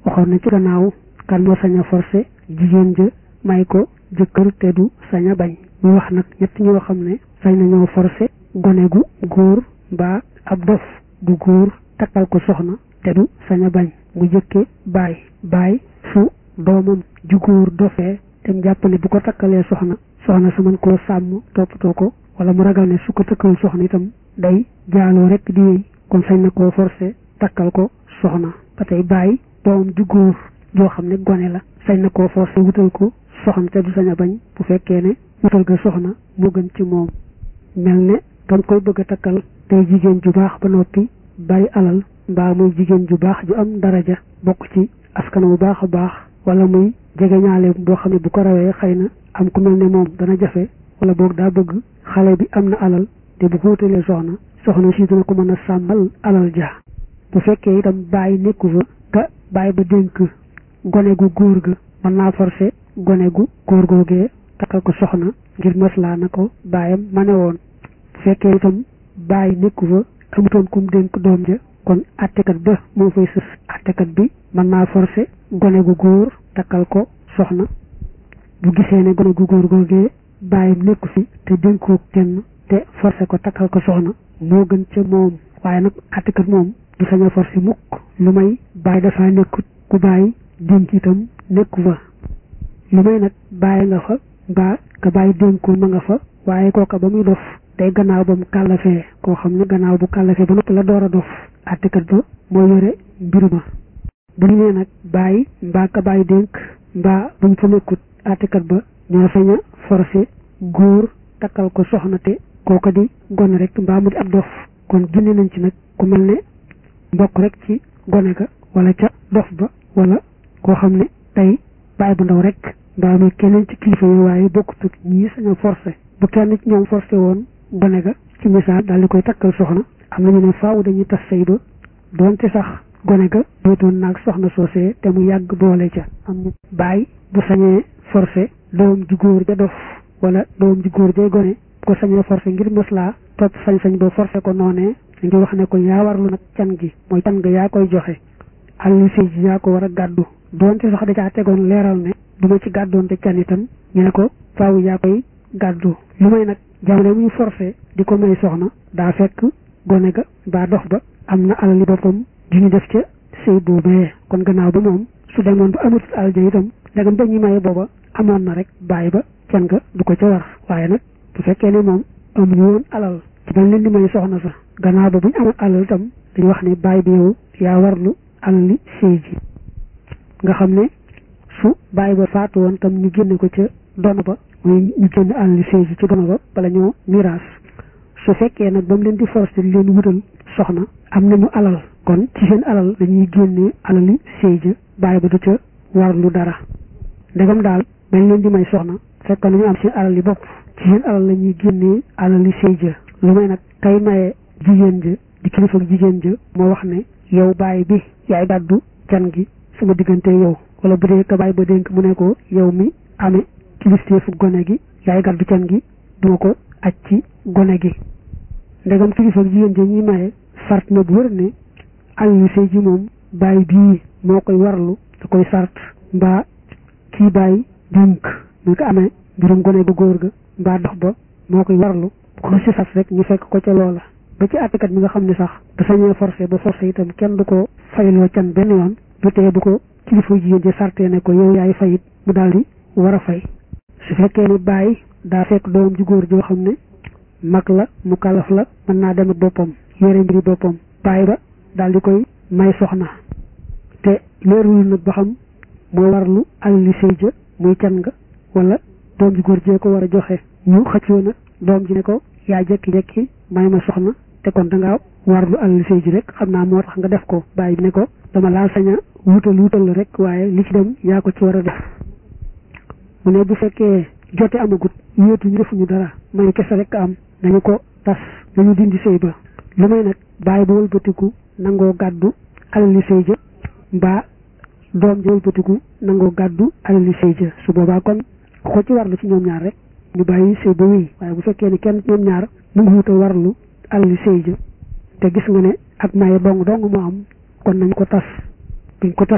waxoon na ci gannaaw kan moo sañ a forcé jigéen ja may ko jëkkër te du sañ a bañ mu wax nag ñett ñoo xam ne sañ nañoo forcé gone gu góor mbaa ab dof bu góor takkal ko soxna te du sañ a bañ mu jëkke baay baay su doomam ju góor dofee te mu jàpp ne bu ko takkalee soxna soxna su mën koo sàmm toppatoo ko wala mu ragal ne su ko takkal soxna itam day jaaloo rek di wéy kon sañ na koo forcé takkal ko soxna ba tey bàyyi doomam ju góor joo xam ne gone la sañ na koo forcé wutal ko soxna te du sañ a bañ bu fekkee ne wutal ko soxna moo gën ci moom mel ne dam koy bëgg a takkal tey jigéen ju baax ba noppi bari alal mbaa muy jigéen ju baax ju am daraja bokk ci askan bu baax a baax wala muy jege ñaale boo xam ne bu ko rawee xëy na am ku mel ne moom dana jafe wala boog daa bëgg xale bi am na alal te bu ko wutalee soxna soxna si dina ko mën a sàmmal alal ja bu fekkee itam bàyyi nekku fa ka bàyyi ba dénk gone gu góor ga mën naa forcé gone gu góor googee takkal ko soxna ngir maslaa na ko bàyyam ma ne woon bu fekkee itam bàyyi nekku fa amutoon kum dénk doom ja kon attekat ba moo fay sës attekat bi mën naa forcé gone gu góor takkal ko soxna bu gisee ne gone gu góor googee bàyyam nekku fi te dénkoo kenn te forcé ko takkal ko soxna moo gën ca moom waaye nag attekat moom du sañ a forcé mukk lu may bàyyi dafa nekkut ku bàyyi dénk itam nekku fa lu may nag bàyyi nga fa mbaa ka bàyyi dénkul ma nga fa waaye kooka ba muy dof day gannaaw ba mu kàllafee koo xam ne gannaaw bu kàllafee ba noppi la door a dof attekat ba moo yore mbir ma bu ñu nee nag bàyyi mbaa ka bàyyi dénk mbaa buñ fa nekkut attekat ba ñoo sañ a forcé góor takkal ko soxna te kooka di gone rek mbaa mu di ab dof kon génne nañ ci nag ku mel ne mbokk rek ci gone ga wala ca dof ba wala koo xam ne tey bàyyi bu ndaw rek mbaa muy keneen ci kilifa yi waaye bokkutut ñii sañ a forcé bu kenn ci ñoom forcé woon gone ga ci misaal daal di koy takkal soxna am nañu ne faaw dañuy tas sëy ba doonte sax gone ga dootoon naag soxna soosee te mu yàgg boole ca am na bàyyi bu sañee forcé doom ju góor ja dof wala doom ju góor jay gone ko sañee forcé ngir maslaa topp sañ-sañ ba forcé ko noonee ngi wax ne ko yaa warlu nag can gi mooy can ga yaa koy joxe àlli sëy ji yaa ko war a gàddu doonte sax da caa tegoon leeral ne du ma ci gàddoon te can itam ñu ne ko faaw yaa koy gàddu lu may nag jamono muy forcé di ko may soxna daa fekk gone ga baa dox ba am na alali boppam ju ñu def ca sëy boobee kon gannaaw ba moom su demoon ba amatul alal ja itam ndegam ba ñu maye booba amoon na rek bàyyi ba can ga du ko ca war waaye nag bu fekkee ne moom amuñu woon alal ci dañ leen di may soxna sax gannaaw ba bu ñu amoon alal itam dañu wax ne bàyyi bi yow yaa warlu alali sëy ji nga xam ne su bàyyi ba faatu woon tam ñu génne ko ca dono ba mooy ñu génn alali sëy ji ci dono ba bala ñoo miraas su fekkee nag ba mu leen di forcé di leen wutal soxna am nañu alal kon ci seen alal dañuy génne alali sëy ja bàyyi ba du ca warlu dara ndegam daal bañ leen di may soxna fekk nañu am seen alal yi bopp ci seen alal la ñuy génnee alali sëy ja lu may nag kay maye jigéen ja di kilifa ak jigéen ja moo wax ne yow bàyyi bi yaay gàddu can gi sama diggante yow wala bu dee ka bàyyi ba dénk mu ne ko yow mi amee kilifteefu gone gi yaay gàddu can gi duma ko aj ci gone gi ndegam kilifa ak jigéen ja ñuy maye sart na bu wër ne alali sëy ji moom bàyyi bii moo koy warlu da koy sart mbaa kii bàyyi dénk mu ko amee mbirum gone ba góor ga mbaa dox ba moo koy warlu bu ko si sas rek ñu fekk ko ca loola ba ci àttekat bi nga xam ne sax da sañee forcé ba forcé itam kenn du ko fayloo can benn yoon du tee bu ko kilifa jigéen ji sartee ne ko yow yaay fayit mu daal di war a fay su fekkee ni bàyyi daa fekk doom ju góor joo xam ne mag la mu kalaf la mën naa dem ak boppam yore mbiri boppam bàyyi ba daal di koy may soxna te leerul nag ba xam moo warlu alali sëy ja muy can nga wala doom ji góor jee ko war a joxe ñu xëccoo nag doom ji ne ko yaa jekki-jekki may ma soxna te kon dangaa warlu alali sëy ji rek xam naa moo tax nga def ko bàyyi bi ne ko dama laa sañ a wutal wutal la rek waaye li ci dem yaa ko ci war a def mu ne bu fekkee jote amagut wéetuñu defuñu dara may kese rek am nañu ko tas nañu dindi sëy ba lu may nag bàyyi ba wëlbatiku nangoo gàddu alali sëy ja mbaa doom ja wëlbatiku nangoo gàddu alali sëy ja su boobaa kon ku ko ci warlu ci ñoom ñaar rek ñu bàyyi sëy ba wéy waaye bu fekkee ne kenn ñoom ñaar mu ngi wuta warlu alali sëy ja te gis nga ne ak maye dong dong moo am kon nañ ko tas buñ ko tasee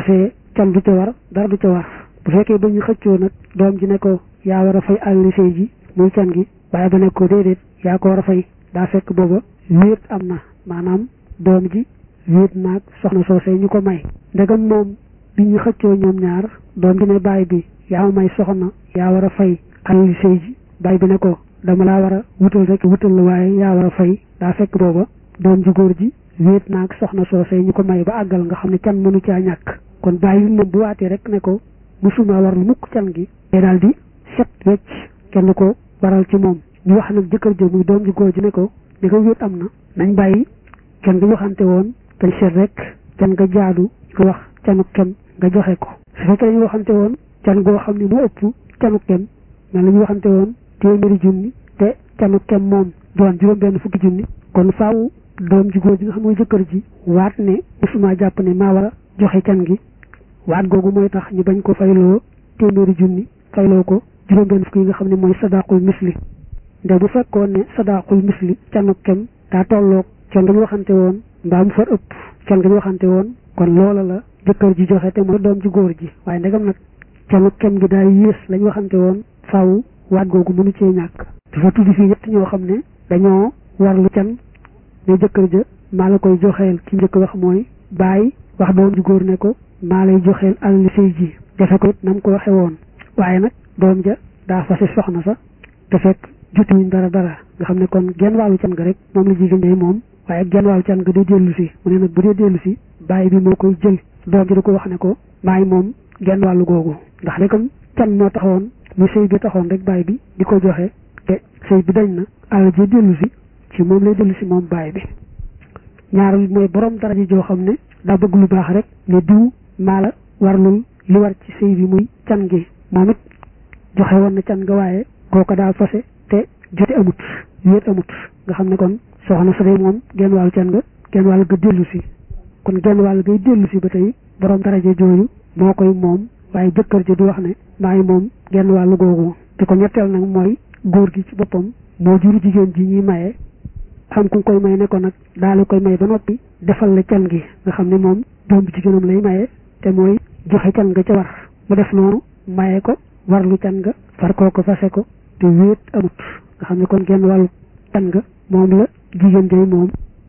can du ca war dara du ca war bu fekkee ba ñu xëccoo nag doom ji ne ko yaa war a fay àlli sëy ji muy can gi bàyyi ba ne ko déedéet yaa ko war a fay daa fekk booba wéet am na maanaam doom ji wéet naag soxna soosee ñu ko may ndegam moom bi ñu xëccoo ñoom ñaar doom ji ne baay bi yaa ma may soxna yaa war a fay àlli sëy ji baay bi ne ko dama laa war a wutal rek wutal la waaye yaa war a fay daa fekk booba doom ji góor ji wéet naag soxna soosee ñu ko may ba àggal nga xam ne can mënu caa ñàkk kon bàyyi moom bu waatee rek ne ko musuma war lu mukk can gi te daal di set wecc kenn ko waral ci moom ñu wax nag jëkkër jo muy doom ji góor ji ne ko ne ko wéet am na nañ bàyyi can nga waxante woon dañ seet rek can nga jaadu ko wax canu kem nga joxe ko su fekkee dañu waxante woon can goo xam ne moo ëpp canu kem mais la ñu waxante woon téeméeri junni te canu kem moom doon juróom benn fukki junni kon faaw doom ji góor ji nga xam mooy jëkkër ji waat ne musuma jàpp ne maa war a joxe can gi waat googu mooy tax ñu bañ ko fayloo téeméeri junni fayloo ko juróom benn fukki yi nga xam ne mooy sadaqul misli nde bu fekkoon ne sadaqul misli canu kem daa tolloog can nga ñu waxante woon mbaa mu far ëpp can nga ñu waxante woon kon loola la jëkkër ji joxe te mooy doom ji góor ji waaye ndegam nag canu kem gi daal yées lañ waxante woon faaw waat googu mënu cee ñàkk dafa tudd fii ñett ñoo xam ne dañoo warlu can ne jëkkër ja maa la koy joxeel ki njëkk wax mooy bàyyi wax doom ji góor ne ko maa lay joxeel alali sëy ji defe ko it na mu ko waxe woon waaye nag doom ja daa fase soxna sa te fekk jotuwuñ dara dara nga xam ne kon genn wàllu can ga rek moom la jigéen ñay moom waaye genn wàllu can ga day dellu si mu ne nag bu dee dellu si bàyyi bi moo koy jël doom ji da ko wax ne ko maay moom genn wàllu googu ndax de comme can moo taxoon mu sëy bi taxoon rek bàyyi bi di ko joxe te sëy bi dañ na alal ji dellu si ci moom lay dellu si moom bàyyi bi ñaareel mooy borom dara ji joo xam ne daa bëgg lu baax rek ne diw maa la warlul li war ci sëy bi muy can gi moom it joxe woon na can nga waaye kooka daal fase te jote amut wéet amut nga xam ne kon soxna sa day moom genn wàllu can nga genn wàll ga dellu si kon genn wàll gay dellu si ba tey borom daraja jooju moo koy moom waaye jëkkër ji du wax ne maa ngi moom genn wàllu googu te ko ñetteel nag mooy góor gi ci boppam moo juru jigéen ji ñuy maye xam ku koy may ne ko nag daal koy may ba noppi defal la can gi nga xam ne moom doom bi jigéenam lay maye te mooy joxe can nga ca war mu def noonu maye ko warlu can nga far koo ko fase ko te wéet amut nga xam ne kon genn wàllu can nga moom la jigéen jay moom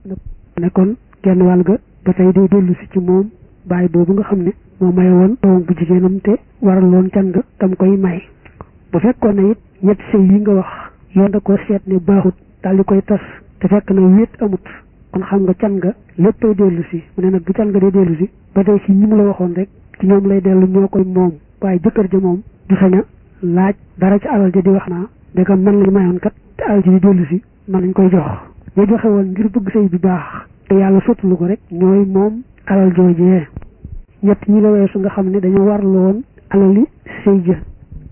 ne kon genn wàll ga ba tey day dellu si ci moom bàyyi boobu nga xam ne moo maye woon doom bu jigéenam te waral loon can nga tam koy may bu fekkoon ne it ñetti sëy yi nga wax yoon da ko seet ne baaxut daal di koy tas te fekk na wéet amut kon xam nga can nga léppay dellu si mu ne nag bu can nga dee dellu si ba tey si ñi mu la waxoon rek ci ñoom lay dellu ñoo koy moom waaye jëkkër ja moom du sañ a laaj dara ci alal ja di wax naa ndegam man lañ mayoon kat te alal ji di dellu si man lañ koy jox ñu joxe woon ngir bëgg sëy bi baax te yàlla sottalu ko rek ñooy moom alal joojee ñett ñi la weesu nga xam ne dañoo warlu woon alali sëy ja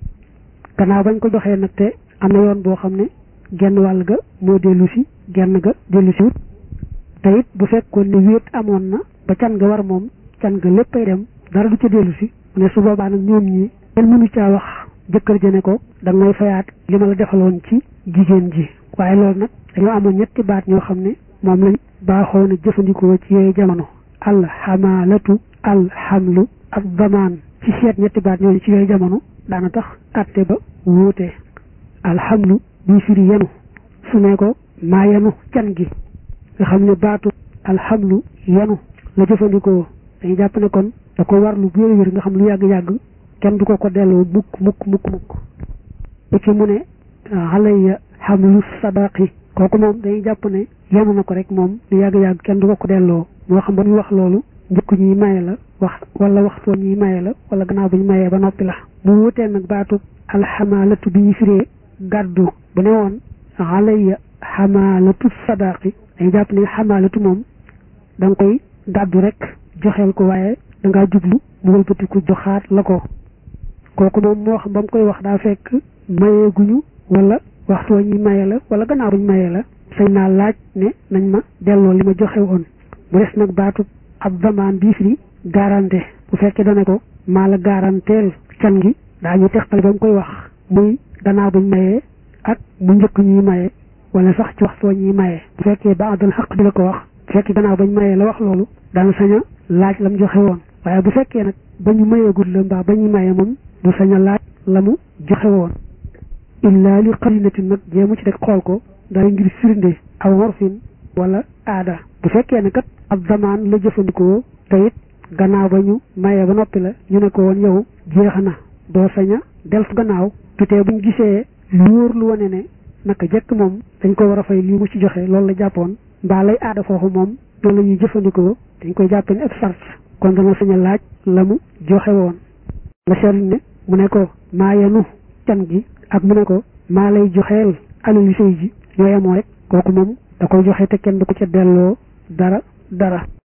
gannaaw bañ ko joxee nag te am na yoon boo xam ne genn wàll ga moo dellu si genn ga dellu si wut te it bu fekkoon ne wéet amoon na ba can nga war moom can nga léppay dem dara du ca dellu si mu ne su boobaa nag ñoom ñi kenn mënu caa wax jëkkër ja ne ko da ngay fayaat li ma la defaloon ci jigéen ji waaye loolu nag dañoo amoon ñetti baat ñoo xam ne moom lañ baaxoon a jëfandikoo ci yooyu jamono alxamalatu alxamlu ak damaan ci seet ñetti baat ñooñu ci yooyu jamono daana tax atte ba wuute alxamlu buy firi yenu su ne ko maa yenu can gi nga xam ne baatu alxamlu yenu la jëfandikoo dañuy jàpp ne kon da ko war lu wér wér nga xam lu yàgg-yàgg kenn du ko ko delloo mukk mukk mukk mukk bu ci mu ne alayya xamlu sadaqi kooku moom dañuy jàpp ne yenu na ko rek moom lu yàgg-yàgg kenn du ko ko delloo moo xam ba ñu wax loolu njëkk ñuy maye la wax wala waxtoo ñuy maye la wala gannaaw bu ñu mayee ba noppi la mu wutee nag baatu alxamalatu bi ñu firee gàddu bu ne woon alayya xamalatu sadaqi dañuy jàpp ne xamalatu moom da nga koy gàddu rek joxeel ko waaye da ngaa jublu mu wëlbatiku joxaat la ko kooku moom moo xam ba mu koy wax daa fekk mayeeguñu wala waxtu wa ñuy maye la wala gannaaw buñ mayee la sañ naa laaj ne nañ ma delloo li ma joxe woon mu des nag baatu ab damaan bii fi garanté bu fekkee dane ko maa la garanteel can gi daañu textale ba mu koy wax muy gannaaw buñ mayee ak mu njëkk ñuy maye wala sax ci waxtu wa ñuy maye bu fekkee ba adal xaq bi la ko wax bu fekkee gannaaw bañ mayee la wax loolu dana sañ a laaj lam joxe woon waaye bu fekkee nag ba ñu mayeegul la mbaa ba ñu maye moom du sañ a laaj la mu joxe woon illaa li qarinatin nag jéemu ci rek xool ko dara ngir firnde aw warfin wala aada bu fekkee ne kat ab zamaan la jëfandikoo te it gannaaw ba ñu maye ba noppi la ñu ne ko woon yow jeex na doo sañ a delfu gannaaw tutee buñ gisee lu wóor lu wane ne naka jekk moom dañ ko war a fay lii mu ci joxe loolu la jàppoon mbaa lay aada foofu moom loolu la ñuy jëfandikoo dañ koy jàppe ne ab sart kon dana sañ a laaj la mu joxe woon la seetlu ne mu ne ko maa yenu can gi ak mu ne ko maa lay joxeel alali sëy ji ñoo yemoo rek kooku moom da koy joxe te kenn du ko ca delloo dara dara